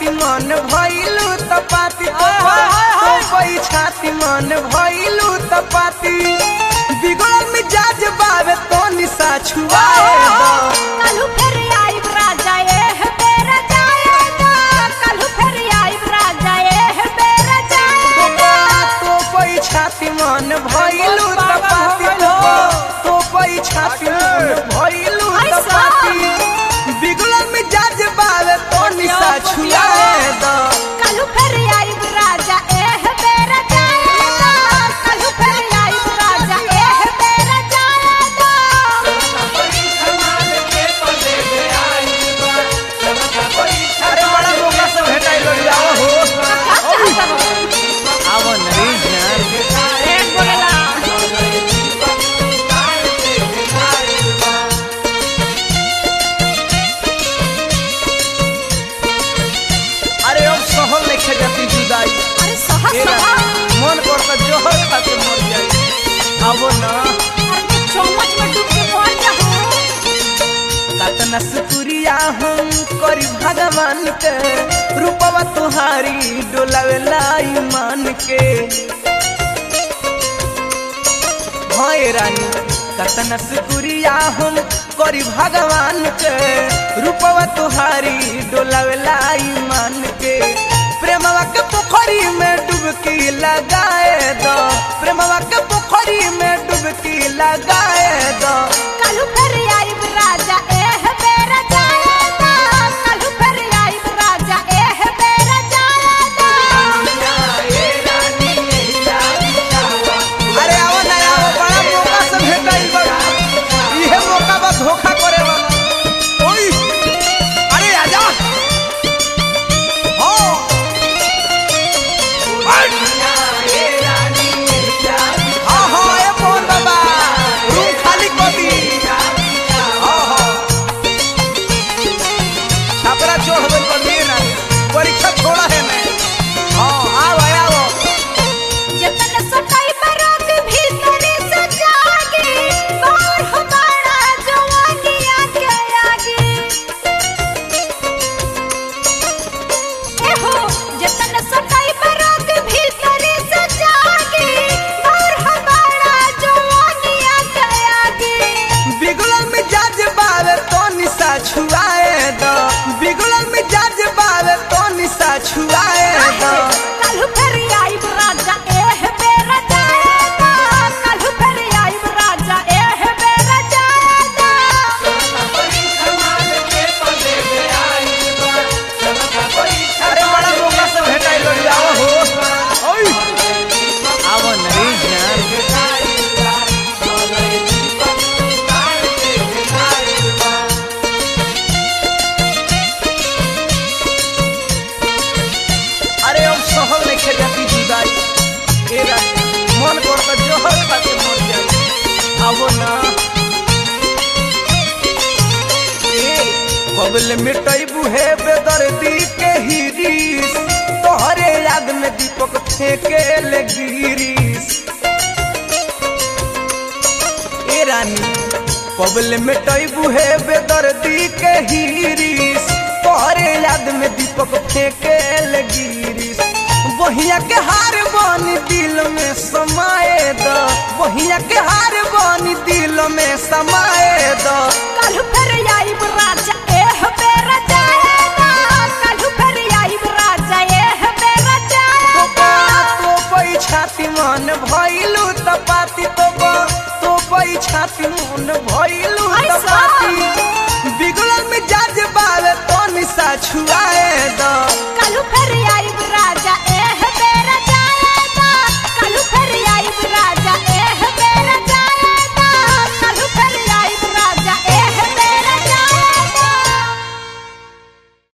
छाती मन भइलू त पाती तो तो कोई छाती मन भइलू त पाती बिगड़ल मिजाज बावे तो निशा छुआए दो कलू फिर आई राजा ए बेरा जाएगा कलू फिर आई राजा ए बेरा जाएगा तो कोई छाती मन भइलू त पाती तो तो कोई छाती मन भइलू त पाती बिगड़ल मिजाज बावे तो निशा छुआए दो कलू फिर आई राजा ए बेरा जाएगा कलू फिर आई राजा ए बेरा जाएगा अरे बड़ा मौका से भेटाइल बड़ी आओ हो आवो नरी जान अरे अब सहल लेखे जाती जुदाई अरे सहा ए सहा रानी, मन करता जोहर खाते मर जाई आवो ना अरे चौमच में डूब के मर जाऊं कतना सुकुरिया हम करी भगवान के रूपवा तुहारी डोलावेला ईमान के भय रानी कतना सुकुरिया हम करी भगवान के रूपवा तुहारी डोलावेला ईमान के प्रेमवा के पोखरी में डुबकी लगाए दो प्रेमवा के पोखरी में डुबकी लगाए दो कलू फिर आई राजा ए बेरा जाएगा कलू फिर आई राजा ए बेरा जाएगा अरे आओ ना आओ बड़ा मौका से भेटाइल बा इहे मौका बा धोखा करे वाला ओई अरे आजा हो हाँ हाँ ए मोहन बाबा रूम खाली कर दी हाँ हाँ छापरा चोड़ गइल बा लिए ना परीक्षा छोड़ा है मैं हाँ आओ आओ जतन सताई बरात भीतरी से जागे बाहर हमारा जवानी आके आगे ए हो जतन सताई बरात भीतरी से जागे बाहर हमारा जवानी आके आगे बिगुलल मिजाज बावे तो निशा छुआए दो बिगुलल मिजाज बावे तो निशा छुआए दो कलू फिर आई राजा ए बेरा जाएगा कलू फिर आई राजा ए बेरा जाएगा अरे बड़ा मौका से भेटाइल बड़ी आओ हो ओई आवो नरी जान अरे अब सहल नहीं खे जाती जुदाई ए रानी, मन करता जोहर खाते मर जाई आवो ना बबल मिटई बुहे बेदर्दी के हिरीस तोहरे याद में दीपक फेंके ले गिरीस ए रानी बबल मिटई बुहे बेदर्दी के हिरीस तोहरे याद में दीपक फेंके ले गिरीस बहिया के हार बनी दिल में समाए दो बहिया के हार बनी दिल में समाए दो कलू फिर आई राजा ए बेरा जाएगा कलू फिर आई राजा ए बेरा जाएगा तो कोई छाती मन भइलू त पाती तो तो कोई छाती मन भइलू त ऐसा? पाती बिगड़ल मिजाज बावे तो निशा छुआ